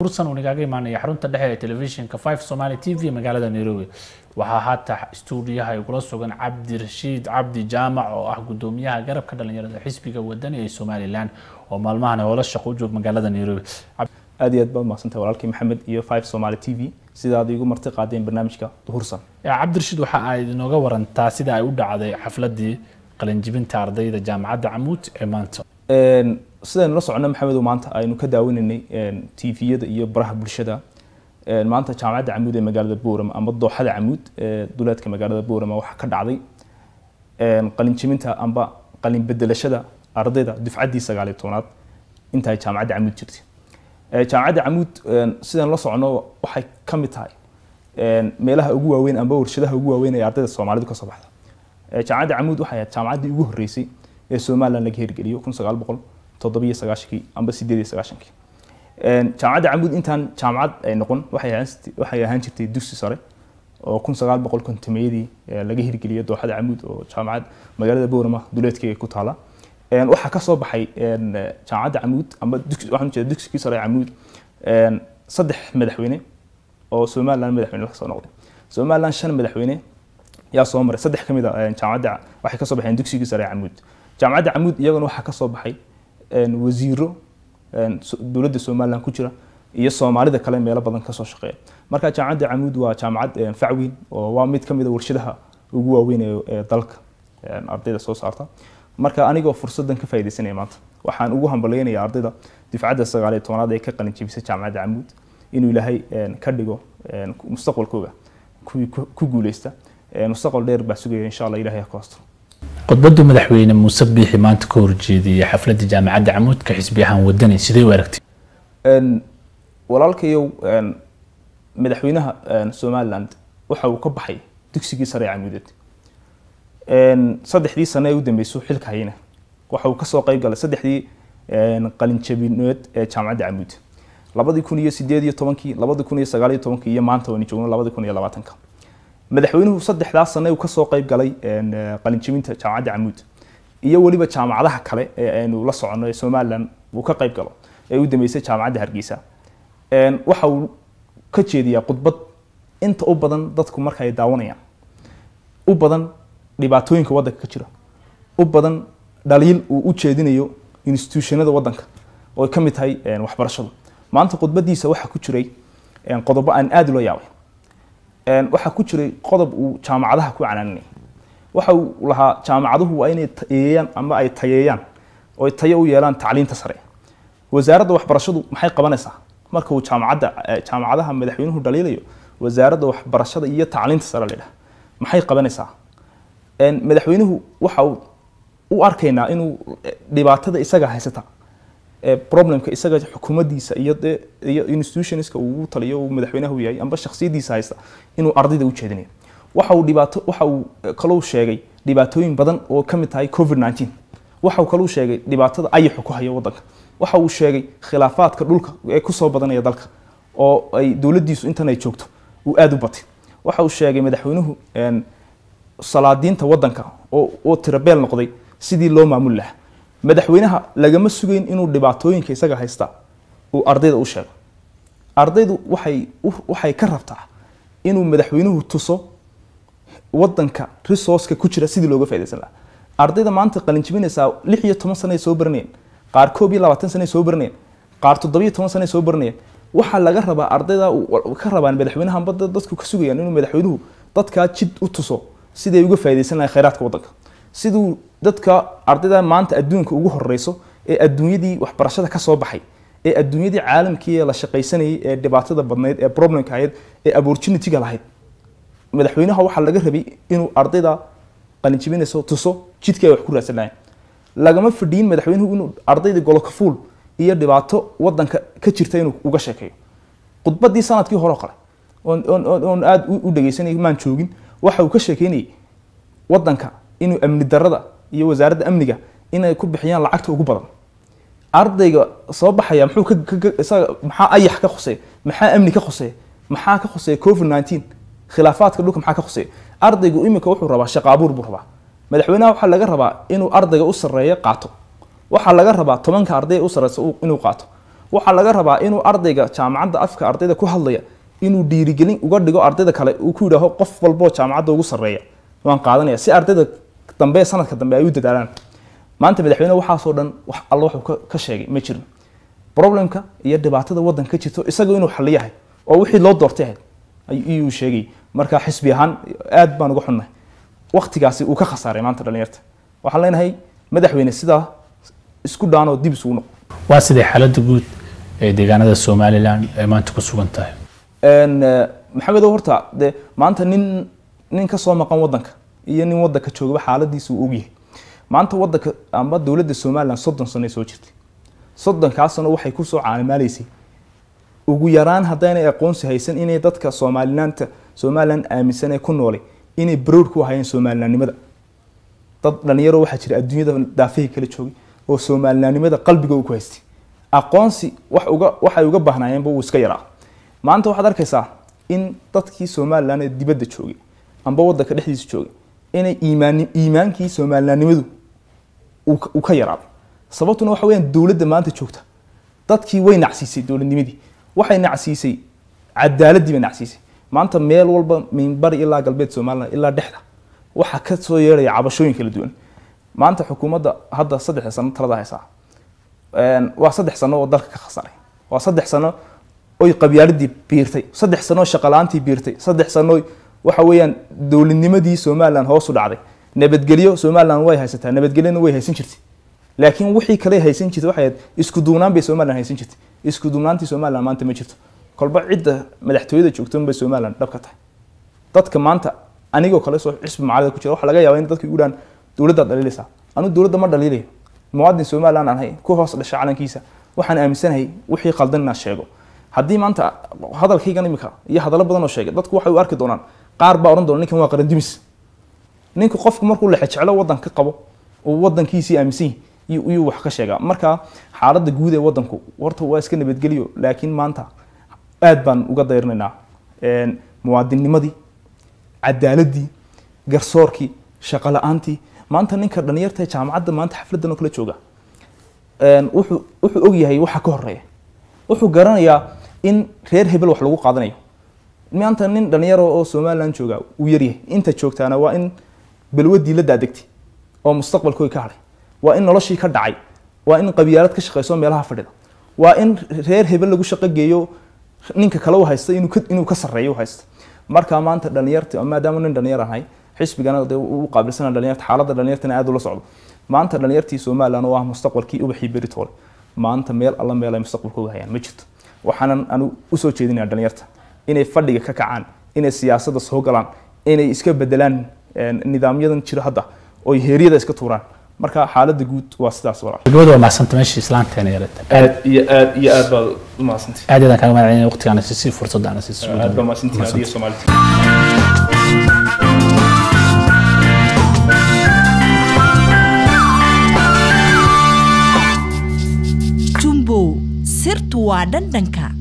ursan uu nagaaga imaanaya xarunta dhexe ee telefishinka 5 Somali TV magaalada Nairobi waxaa haata stuudiyaha ay kula sugan Cabdi Rashiid Cabdi Jaamac oo ah gudoomiyaha garabka dhalinyarada xisbiga wadani ee Somaliland oo maalmahan howlo shaqo u joog magaalada Nairobi aad iyo aad baad mahadsantahay walaalkii maxamed iyo 5 Somali TV sida aad igu marti qaadeen barnaamijka duhursan Cabdi Rashiid waxa ay inooga warantaa sida ay u dhacday xafladii qalinjibinta ardayda jaamacadda Camuud ee maanta sidaynu la socono maxamedow maanta aynu ka daawanaynay tviyada iyo baraha bulshada maanta jaamacadda camuud ee magaalada boorama ama dooxada camuud ee duleedka magaalada boorama waxaa ka dhacday qalinjiminta amba qalin bedelashada ardayda dufcaddii sagaaliyo tobnaad inta ay jaamacadda camuud jirtay jaamacadda camuud sidaynu la socono waxay ka mid tahay meelaha ugu waaweyn amba warshadaha ugu waaweyn ee ardayda soomaalidu ka soo baxda jaamacadda camuud waxay ahayd jaamacaddii ugu horreysay ee somaliland laga hirgeliyo kun sagaal boqol toddobiyo sagaashankii amba sideed iyo sagaashankii jaamacadda camuud intaan jaamacad ay noqon waxay waxay ahaan jirtay dugsi sare oo kun sagaal boqol kontomeyadii laga hirgeliyay dooxada camuud oo jaamacad magaalada boorama duleedkeega ku taala waxaa ka soo baxay jaamacadda camuud amba waxaan ujeeda dugsigii sare camuud saddex madaxweyne oo somaliland madaxweyne laga soo noqday somaliland shan madaxweyne yaa soo maray saddex ka mid a jaamacadda waxay ka soo baxeen dugsigii sare camuud jaamacadda camuud iyaguna waxaa ka soo baxay wasiiro dowladda somaliland ku jira iyo soomaalida kale meelo badan kasoo shaqeeya marka jaamacadda camuud waa jaamacad facweyn oo waa mid kamid a warshadaha ugu waaweyn ee dalka ardayda soo saarta marka anigoo fursadan ka faaidaysanaya maanta waxaan ugu hambalyeynaya ardayda difcadda sagaaliyo tobnaad ee ka qalin jebisay jaamacadda camuud inuu ilaahay ka dhigo mustaqbalkooga kuwii ku guuleysta mustaqbal dheer baa sugaya insha allah ilahay ha ku astro khudbaddu madaxweyne muuse biixi maanta ka horjeediyay xafladda jaamacadda camuudka xisbi ahaan wadani sidee u aragtay walaalkayow madaxweynaha somaliland waxa uu ka baxay dugsigii sare ee camuudeed saddexdii sane ee u dambeysay xilka hayna waxa uu kasoo qayb galay saddexdii qalinjabineed ee jaamacadda camuud labadii kun iyo sideed iyo tobankii labadii kun iyo sagaal iyo tobankii iyo maanta waynu joogno labadii kun iyo labaatanka madaxweynuhu saddexdaas sane uu kasoo qayb galay qalinjibinta jaamacadda camuud iyo weliba jaamacadaha kale ee aynu la socono ee somaliland uu ka qayb galo ee u dambeysay jaamacadda hargeysa waxa uu ka jeediyaa khudbad inta u badan dadku marka ay daawanayaan u badan dhibaatooyinka waddanka ka jira u badan dhaliil uu u jeedinayo institutionada waddanka oo ay ka mid tahay waxbarashadu maanta khudbadiisa waxaa ku jiray qodobo aan aada ula yaabay waxaa ku jiray qodob uu jaamacadaha ku canaaninay waxa uu lahaa jaamacaduhu waa inay tayeeyaan ama ay tayeeyaan oo ay tayo u yeelaan tacliinta sare wasaaradda waxbarashadu maxay qabanaysaa marka uu jaamacadda jaamacadaha madaxweynuhu dhaliilayo wasaaradda waxbarashada iyo tacliinta sare la yidhaha maxay qabanaysaa madaxweynuhu waxa uu u arkaynaa inuu dhibaatada isaga haysata problemka isaga xukuumaddiisa iyo iyo institutionska uu taliyo uu madaxweynahu yahay amba shakhsiyaddiisa haysta inuu ardayda u jeedinayo waxa uu dhibaato waxa uu kaloo sheegay dhibaatooyin badan oo ka mid tahay covid 19 waxa uu kaloo sheegay dhibaatada ayaxu ku haya waddanka waxa uu sheegay khilaafaadka dhulka ee kusoo badanaya dalka oo ay dowladdiisu intan ay joogto uu aada u batay waxa uu sheegay madaxweynuhu salaadiinta waddanka oo oo tirabeel noqday sidii loo maamuli lahaa madaxweynaha lagama sugeyn inuu dhibaatooyinka isaga haysta uu ardayda u sheego ardaydu waxay waxay ka rabtaa inuu madaxweynuhu tuso waddanka resourceka ku jira sidii looga faaidaysan lahaa ardayda maanta qalinjibinaysaa lix iyo toban sane ay soo baranayeen qaar koob iyo labaatan sane ay soo baranayeen qaar toddobiyo toban sane ay soo baranayeen waxaa laga rabaa ardayda ka rabaan madaxweynaha amba dadku ka sugayaan inuu madaxweynuhu dadkaa jid u tuso siday uga faaidaysan lahayn khayraadka waddanka siduu dadka ardayda maanta adduunka ugu horeyso ee adduunyadii waxbarashada ka soo baxay ee adduunyadii caalamkii la shaqaysanayay ee dhibaatada badnayd ee problemka ahayd ee opportunityga lahayd madaxweynaha waxaa laga rabay inuu ardayda qalinjibinayso tuso jidkii ay wax ku raadsan lahayn lagama fadhiyin madaxweynuhu inuu ardayda golokafuul iyo dhibaato waddanka ka jirta inuu uga sheekeeyo khudbadii sanadkii hore oo kale oon aada u dhegeysanay maan joogin waxa uu ka sheekeynayay waddanka inuu amni darada iyo wasaaradda amniga inay ku bixiyaan lacagta ugu badan ardayga soo baxaya muxuu isaga maxaa ayax ka khoseeya maxaa amni ka khoseeya maxaa ka khoseeya covid 19 khilaafaadka dhulka maxaa ka khoseeya ardaygu iminka wuxuu rabaa shaqa abuur buu rabaa madaxweynaha waxaa laga rabaa inuu ardayga u sarreeyo qaato waxaa laga rabaa tobanka arday u sarreysa inuu qaato waxaa laga rabaa inuu ardayga jaamacadda afka ardayda ku hadlaya inuu dhiirigelin uga dhigo ardayda kale uu ku yidhaaho qof walboo jaamacadda ugu sarreeya waan qaadanaya si ardayda dambe sanadka dambe ay u dadaalaan maanta madaxweyne waxaasoo dhan wax alla wuxuu ka- ka sheegay ma jirin problemka iyo dhibaatada waddanka ka jirto isaga inuu xaliyahay oo wixii loo doortay ahayd ay- ayuu sheegay marka xisbi ahaan aad baan uga xunnahay waktigaasi uu ka khasaaray maanta dhalinyarta waxaan leenahay madaxweyne sidaa isku dhaanoo dib isugu noqo waa sidee xaaladda guud ee deegaanada somalilan ay maanta ku sugan tahay Een, eh, maxamedow horta de maanta nin nin ka soo maqan wadanka iyo nin wadanka joogaba xaaladiisa uu ogyahay maanta wadanka amba dowladda somalilan soddon sano ay soo jirtay soddonkaas sano waxay kusoo caanimaaleysay ugu yaraan haddaynay aqoonsi haysan inay dadka soomalilaanta somalilan aaminsan ee ku noolay inay baroor ku hayeen somalilanimada dad dhalinyaro waxaa jira adduunyada daafihii kala joogay oo soomalilanimada qalbiga uu ku haystay aqoonsi wax uga waxay uga baahnaayeenba uu iska yaraa maanta waxaad arkaysaa in dadkii somalilan ee dibadda joogay amba wadanka dhexdiisa joogay inay iimaan iimaankii somalilanimadu uu ka- uu ka yaraaday sababtuna waxa weeyaan dowladda maanta joogta dadkii way nacsiisay dowladnimadii waxay nacsiisay cadaaladii bay nacsiisay maanta meel walba minbari ilaa galbeed somaliland ilaa dhexda waxaa ka soo yeeraya cabashooyin kala duwan maanta xukuumadda hadda saddexda sano talada haysaa Een, waa saddex sano oo dalka ka khasaray waa saddex sano oy qabyaaladii biirtay saddex sano oo shaqalaantii biirtay saddex sano oy waxa weeyaan dowladnimadii somaliland hoos u dhacday nabadgelyo somaliland way haysataa nabadgelyona way haysan jirtay laakiin wixii kale haysan jirtay waxay ahayd isku duubnaan bay somaliland haysan jirtay isku duubnaantii somaliland maanta ma jirto kolba cidda madaxtooyada joogta unbay somaliland dhab ka tahay dadka maanta anigoo kale soo xisbi macalida ku jira waxaa laga yaabaa in dadka igu dhaan dowladdaad dhaliilaysaa anu dowladda ma dhaliilayo muwaadin somaliland aan ahay ku hoos dhasha calankiisa waxaan aaminsanahay wixii qaldan inaan sheego haddii maanta hadalkaygan imika iyo hadallo badan oo sheegay dadku waxay u arki doonaan qaar baa odhan doona ninkan waa qarandimis ninka qofku markuu lexe jeclo waddan ka qabo uu waddankiisii aaminsan yahay iyuu iyuu wax ka sheegaa marka xaaladda guud ee waddanku horta waa iska nabadgelyo laakiin maanta aad baan uga dayrinaynaa Een, muwaadinnimadii cadaaladii garsoorkii shaqo la-aantii maanta ninka dhalinyarta ee jaamacadda maanta xafladan oo kala jooga een, wuxuu wuxuu og yahay waxa ka horeeya wuxuu garanayaa in reer hebel wax lagu qaadanayo maanta nin dhalinyaro oo somaliland jooga uu yaryahay inta joogtaana waa in balwadii la daadegtay oo mustaqbalkooda ka hadhay waa in noloshii ka dhacay waa in qabyaalad ka shaqeyso meelaha fadhida waa in reer hebel lagu shaqo geeyo ninka kale u haysta inuu ka, inuu ka sarreeyo u haysta marka maanta dhalinyarta maadaama nin dhalinyar ahay xisbigana dee u qaabilsana dhalinyarta xaaladda dhalinyartana aad ula socdo maanta dhalinyartii somaliland oo ah mustaqbalkii ubaxii beritoole maanta meel alla meel ay mustaqbalkooga hayaan ma jirto waxaanan anu usoo jeedinaya dhalinyarta inay fadhiga ka kacaan inay siyaasadda soo galaan inay iska bedelaan een, nidaamyadan jira hadda oy heeryada iska tuuraan marka xaaladda guud waa sidaas walaal gabadha waa mahadsanta meesha islaanteena yarata aad iyo aad iyo aad baad u mahadsantihi aad ayaan kaaga mahadcelinaya waqtigaana si fursadda ana si aad baa mahadsantihi adiga soomaalida jumbo sirtu waa dhandhanka